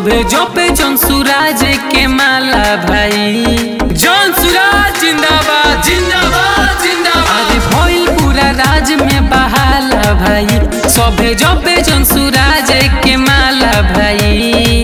सभे जपे जन सूरज के माला भाई जन सूरज जिंदाबाद जिंदाबाद जिंदाबाद अरे भइल पूरा राज में बहाला भाई सभे जपे जन सूरज के माला भाई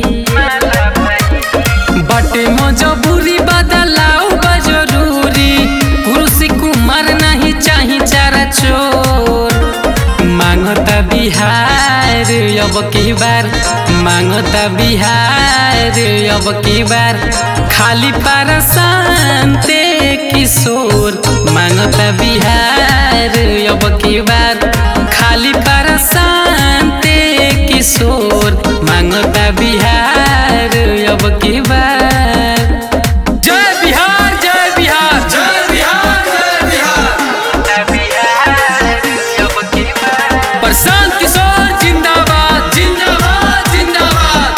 बटे मजबूरी बदलाव बा जरूरी पुरुष कुमार नहीं चाही चारा चोर मांगता बिहार अब की बार मांगता बिहार अब की बार खाली पारा शांते किशोर मांगता बिहार अब की बार खाली पारा शांते किशोर मांगता बिहार अब की बार जय बिहार जय बिहार जय बिहार जय बिहार प्रशांत किशोर जिंदाबाद जिंदाबाद जिंदाबाद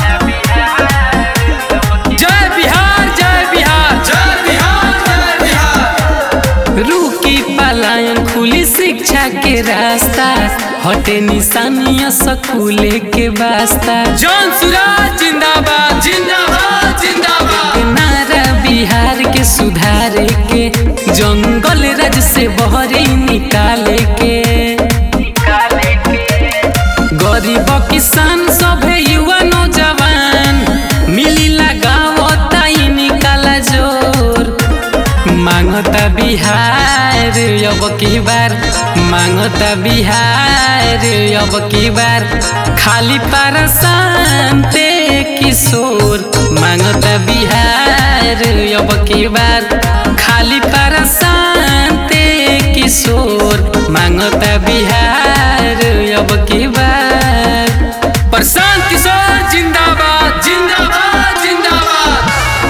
जय बिहार जय बिहार जय बिहार जय बिहार रुकी पलायन खुली शिक्षा के रास्ता हटे निशानिया स्कूले के वास्ता जौन सुराज जिंदाबाद जिंदाबाद जिंदाबाद नारा बिहार के सुधारे के जंगल राज से बहरी निकाले के गरीब किसान सभे युवा नौजवान मिली लगावता ई निकाला जोर मांगता बिहार अब की बार मांगता बिहार अब की बार खाली पारा शांते किशोर मांगता बिहार अब की बार खाली पारा शांते किशोर मांगता बिहार अब की बार प्रशांत किशोर जिंदाबाद जिंदाबाद जिंदाबाद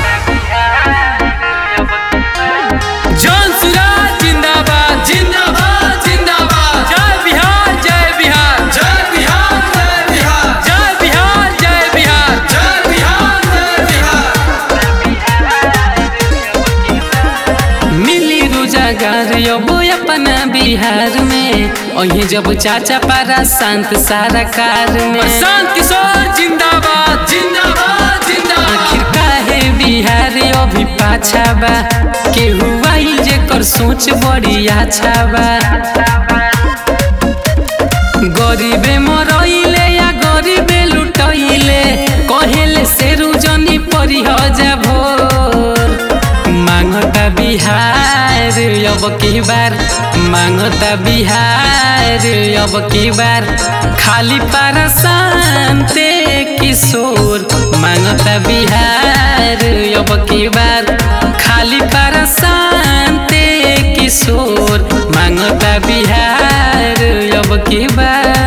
जौन सुराज जिंदाबाद जिंदाबाद जिंदाबाद जय बिहार जय बिहार जय बिहार जय बिहार जय बिहार जय बिहार जय बिहार जय बिहार मिली रोजगार अब अपना बिहार में अही जब चाचा पारा शांत सारा कार में शांत किशोर जिंदाबाद जिंदाबाद जिंदाबाद आखिर काहे बिहार अभी पाछा बा केहू आई जेकर सोच बड़ी अच्छा बा गरीबे मरइले या गरीबे लुटइले कहेले शेरू जनी परी जा भोर मांगता बिहार अब की बार मांगता बिहार अब की बार खाली पारा शांते किशोर मांगता बिहार अब की बार खाली पारा शांते किशोर मांगता बिहार अब की बार